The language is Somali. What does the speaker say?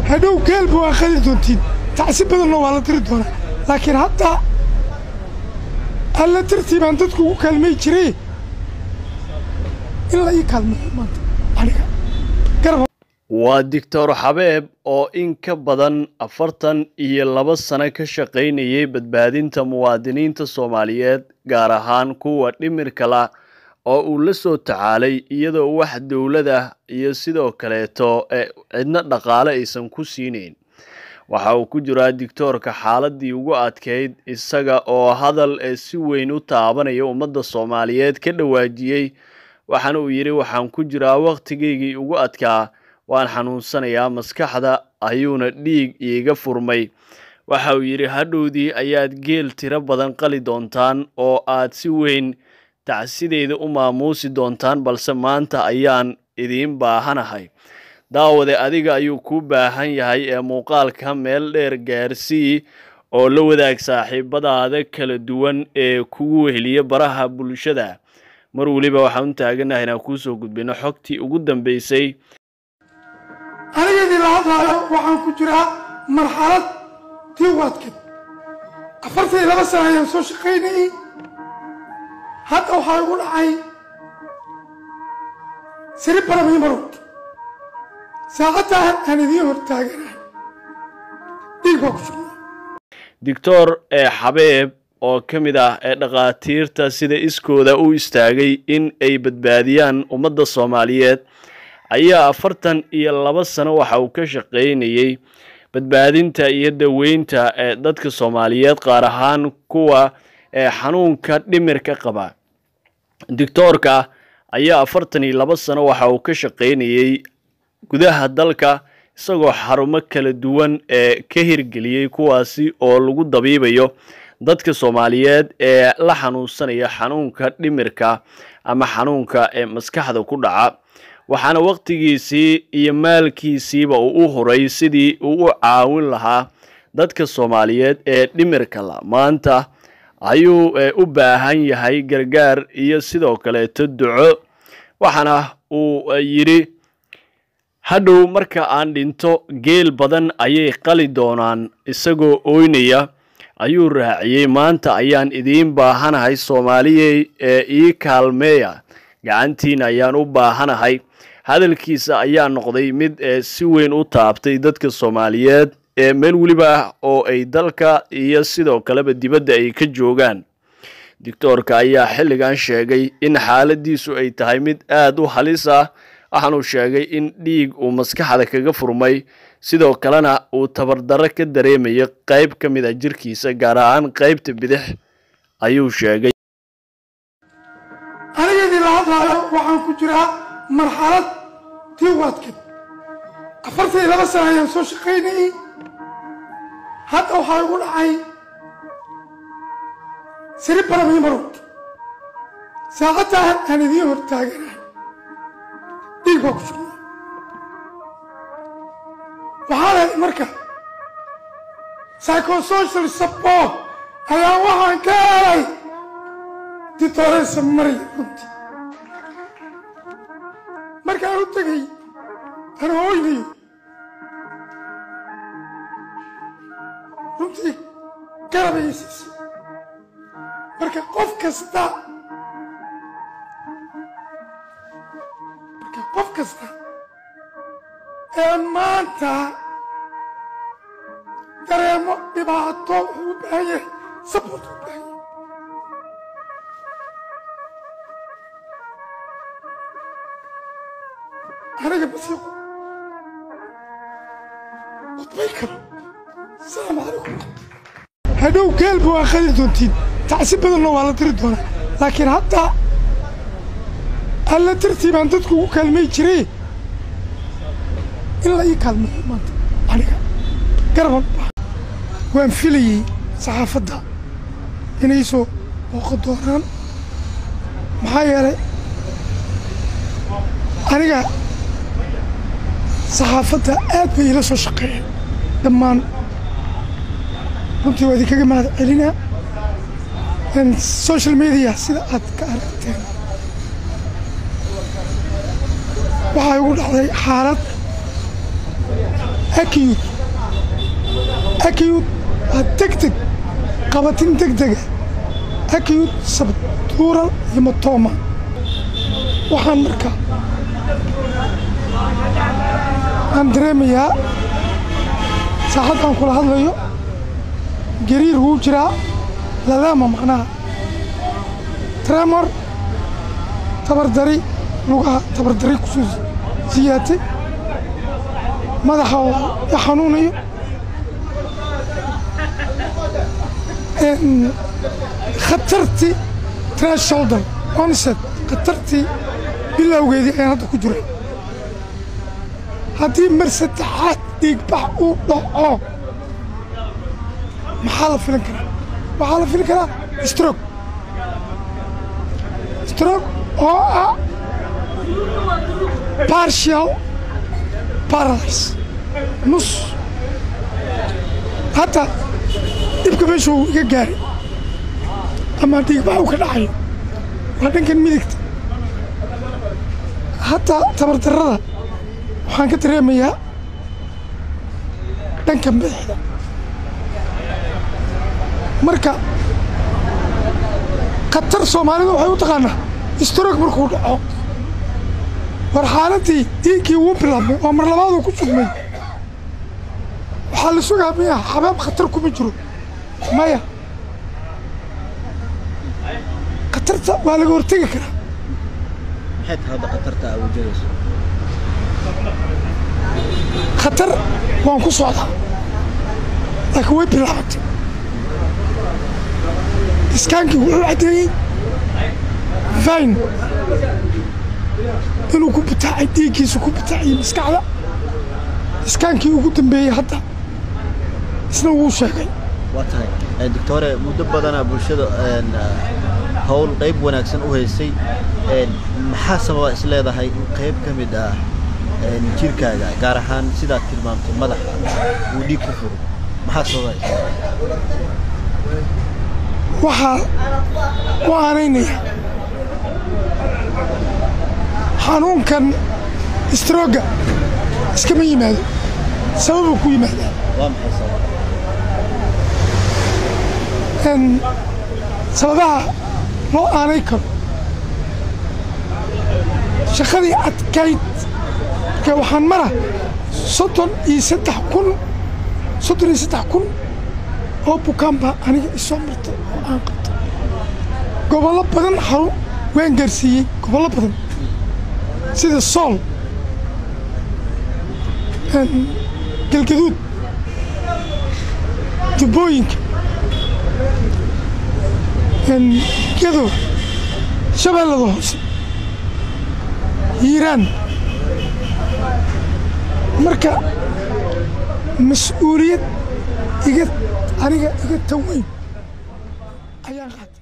hadhow geelba waa qadi doontiin tacsi badanna waa la diri doonaa laakiin hadda alla dartii baan dadku ugu kaalmay jiray in la ii kaalmeeyo maanta aniga garab waa doctor xabeeb oo in ka badan afartan iyo laba sano ka shaqaynayay badbaadinta muwaadiniinta soomaaliyeed gaar ahaan kuwa dhimirka la oo uu la soo tacaalay iyadoo wax dowlad ah iyo sidoo kaleeto cidna dhaqaale aysan ku siinayn waxa uu ku jiraa dictoorka xaaladii ugu adkeyd isaga oo hadal ee si weyn u taabanaya ummadda soomaaliyeed ka dhawaajiyey waxaana uu yidhi waxaan ku jiraa wakhtigaygii ugu adkaa waan xanuunsanayaa maskaxda ayuuna dhiig iiga furmay waxa uu yidhi hadhowdii ayaad geel tiro badan qali doontaan oo aad si weyn tacsideeda u maamuusi doontaan balse maanta ayaan idiin baahanahay daawade adiga ayuu kuu baahan yahay ee muuqaalka meel dheer gaarsii oo la wadaag saaxiibadaada kala duwan ee kugu weheliya baraha bulshada mar weliba waxaan u taaganahay inaan kuusoo gudbino xogtii ugu dambeysay aniga idinla hadlaayo waxaan ku jiraa marxalad tii u adkeed afartan iyo laba sana ayaan soo shaqaynayay hadda waxaa igu dhacay siri barabay marowd saacaddaa aan idiin hortaaganahay dhiig baa ku jirnaa doctor ee xabeeb oo ka mid ah ee dhakhaatiirta sida iskooda u istaagay in ay badbaadiyaan ummadda soomaaliyeed ayaa afartan iyo laba sano waxa uu ka shaqaynayey badbaadinta iyo daweynta ee dadka soomaaliyeed qaar ahaan kuwa ee xanuunka dhimirka qaba doctoorka ayaa afartan iyo laba sano waxa uu ka shaqaynayey gudaha dalka isagoo xarumo kala duwan ee ka hirgeliyey kuwaasi oo lagu dabiibayo dadka soomaaliyeed ee la xanuunsanaya xanuunka dhimirka ama xanuunka ee maskaxda ku dhaca waxaana wakhtigiisii iyo maalkiisiiba uu u huray sidii uu u caawin lahaa dadka soomaaliyeed ee dhimirka la maanta ayuu u baahan yahay gargaar iyo sidoo kaleeto duco waxaana uu yidhi hadhow marka aan dhinto geel badan ayay qali doonaan isagoo ooynaya ayuu raaciyey maanta ayaan idiin baahanahay soomaaliyey ee ii kaalmeeya gacantiina ayaan u baahanahay hadalkiisa ayaa noqday mid ee si weyn u taabtay dadka soomaaliyeed ee meel weliba ah oo ay dalka iyo sidoo kaleba dibadda ay ka joogaan doctoorka ayaa xilligan sheegay in xaaladiisu ay tahay mid aada u halis ah waxaanuu sheegay in dhiig uu maskaxda kaga furmay sidoo kalena uu tabardarro ka dareemayo qayb ka mid a jirkiisa gaar ahaan qaybta bidix ayuu sheegay aniga idinla hadlaayo waxaan ku jiraa marxalad tii u adkeed afartan iyo laba sana ayaan soo shaqaynayay hadda waxaa igu dhacay siri barabay marowd saacaddaa aan idiin hortaaganahay dhiig baa ku jirnaa waxaa lahay marka psychosocial support ayaa waxaan ka helay ditoreysa maraya runtii markaan u tegay aan hooynayo runtii garabaya siisay marka qof kasta marka qof kasta ee maanta dareemo dhibaato wuxuu u baahan yahay sabort u baahan yahay aniga basiiqo khudbay karo asalaamu calaykum hadhow geelba waa qadi doontiin tacsi badanna waa la diri doonaa laakiin hadda alla dartii baan dadku ugu kaalmay jiray in la ii kaalmeeyo maanta aniga garaban waan filayey saxaafadda inay soo booqo doonaan maxaa yeelay aniga saxaafadda aad bay ila soo shaqeeyeen dhammaan runtii waa idinkaga mahad celinaa social media sida aad ka aragteen waxaa igu dhacday xaalad akiyud akiyud waa deg deg qabatin deg dega akiyud sabtuural hematoma waxaan markaa aan dareemayaa saacad aan kula hadlayo gariir wuu jiraa lalaama macnaha tremor tabardari lugaha tabardari kusoo siyaatay madaxa oo i xanuunayo khatartii trash shoulder onset khatartii bilowgeedii ayaan hadda ku jira haddii mar saddexaad dhiigbax uu dhaco maxaa la filin karaa waxaa la filin karaa strog strog oo ah partial paralyze nus hadda dhibka meeshuu iga gaaray ama dhiigbax uu ka dhacayo waa dhankan midigta hataa tabardarrada waxaan ka dareemayaa dhanka madaxda marka khatar soomaalidu waxay u taqaanaa strog markuu dhaco war xaaladii dhiiggii wuu bilaabmay oo mar labaaduu ku sugmay waxaa la sugaa miya xabaab khatar kuma jiro maya khatarta waa laga hortegi karaa maxay tahay hadda khatarta aa wajahayso khatar waan ku socdaa laakiin way bilaabatay iskaankii wuxuu caddeeyey vain inuu ku butaacay dhiiggiisu ku butaaciyey maskaxda iskaankii ugu dambeeyey hadda isna wuu sheegay waa tahay doctore muddo badanaa bulshada howl qayb wanaagsan u haysay maxaa sababa is leedahay in qayb ka mid ah jirkaaga gaar ahaan sidaad tilmaamtay madaxa uu dhiig ku furo maxaa sababa is waxaa u aanaynaya xanuunkan strooga iskama yimaado sababuu ku yimaadaa waa maxay sababa sababaha loo aanay karo shaqadii adkayd marka waxaan mara soddon iyo saddex kun soddon iyo saddex kun oo bukaan baa aniga isoo martay oo aan qabtay gobollo badan xarun waan gaarsiiyey gobollo badan sida sool galgaduud jubbooyinka gadow shabeellada hoose hiiraan marka mas-uuliyad iga aniga iga tan weyn ayaan qaatay